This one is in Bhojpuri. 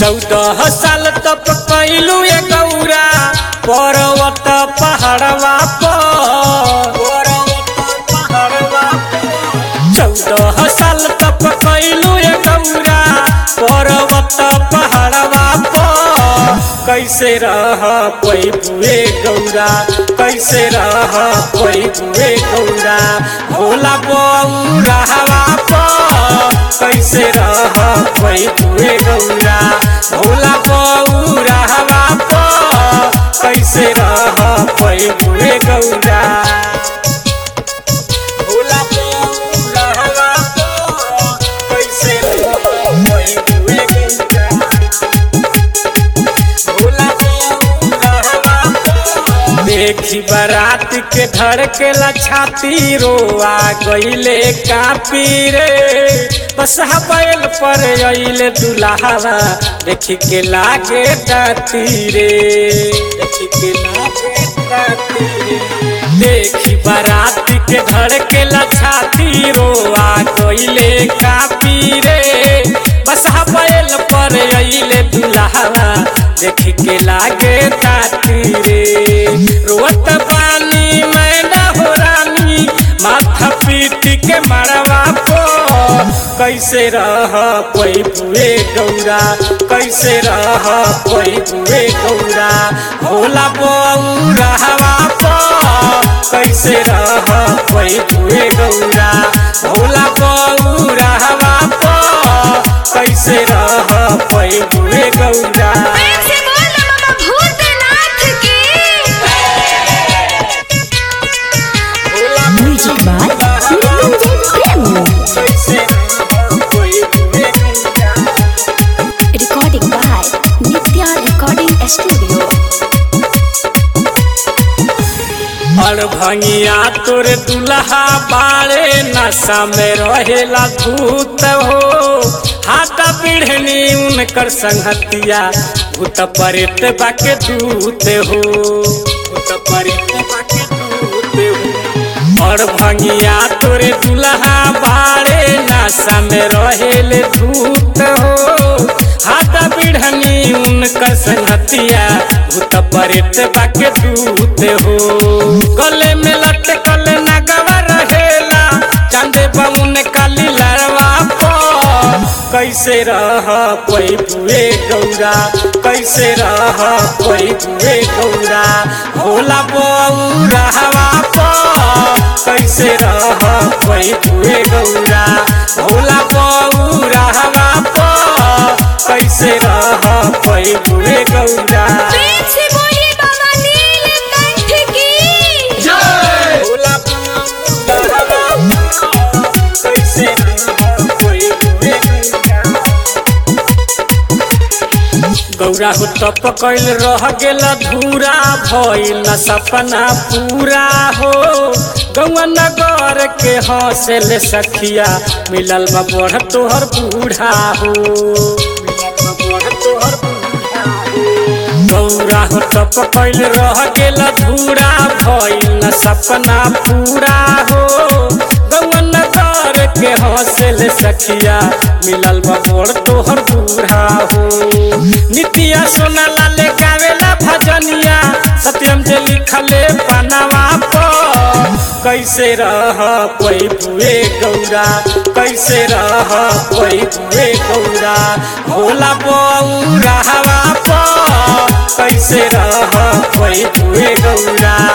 चौदह साल तप कैलू ये गौरा पर्वत पहाड़वा पर चौदह साल तप कैलू ये गौरा पर्वत पहाड़वा पर कैसे रह कोई बुए गौरा कैसे रह कोई बुए गौरा भोला बौरा हवा पर कैसे रह कोई बुए गौरा भोला बौरा हवा पर कैसे रह कोई बुए गौरा भोला बौरा हवा पर कैसे रह कोई बुए गौरा देखी बारात के धड़केला छाती रोआ गईले कापी रे बस बैल पर अइले दुल्हावा देखी के लागे दाती रे देखी के लागे दाती रे देखी बारात के धड़केला छाती रोआ गईले कापी रे बस बैल पर अइले दुल्हावा देखी के लागे ताती रे रोत पानी मैं ना हो रानी माथा पीट के मरवा पो कैसे रह कोई बुए गौरा कैसे रह कोई बुए गौरा भोला बौरा हवा पो कैसे रह कोई बुए गौरा भोला बौरा हवा पो कैसे रह कोई बुए गौरा प्रेम से बोल ना मामा भूतनाथ की Music by Niranjan Prem. Recording by Nitya Recording Studio. और भंगिया तोर दुल्हा बाड़े नशा में रहेला भूत हो हाथ पीढ़नी उनकर संगतिया भूत परित बाके दूत हो भूत परित बाके दूत हो और भंगिया तोरे दुल्हा बाड़े नशा में रहेले भूत हो हाथ पीढ़नी उनकर संगतिया भूत परित बाके दूत हो गले में लटकल नगवा रहेला चांदे बाउन काली लड़वा पर कैसे रह कोई बुए गौरा कैसे रह कोई बुए गौरा भोला बौरा हवा पर कैसे रह कोई बुए गौरा भोला बौरा हवा पर कैसे रह कोई बुए गौरा प्रेम से बोलिए बाबा नीलकंठ की भोला बौरा हवा पर कैसे रह कोई बुए गौरा गौरा हो तप कैल रह गेल धूरा भइल न सपना पूरा हो गौआ नगर के हंसेल सखिया मिलल बा बढ़ तोहर बूढ़ा हो मिलल बा बढ़ तोहर बूढ़ा हो। गौरा हो तप कैल रह गेल धूरा भइल न सपना पूरा हो गौआ नगर के हंसेल सखिया मिलल बा बढ़ तोहर बूढ़ा हो नितिया सोना लाले गावेला भजनिया सत्यम जे लिखले पनवा पर कैसे रह कोई बुए गौरा कैसे रह कोई बुए गौरा भोला बौरा हवा पर कैसे रह कोई बुए गौरा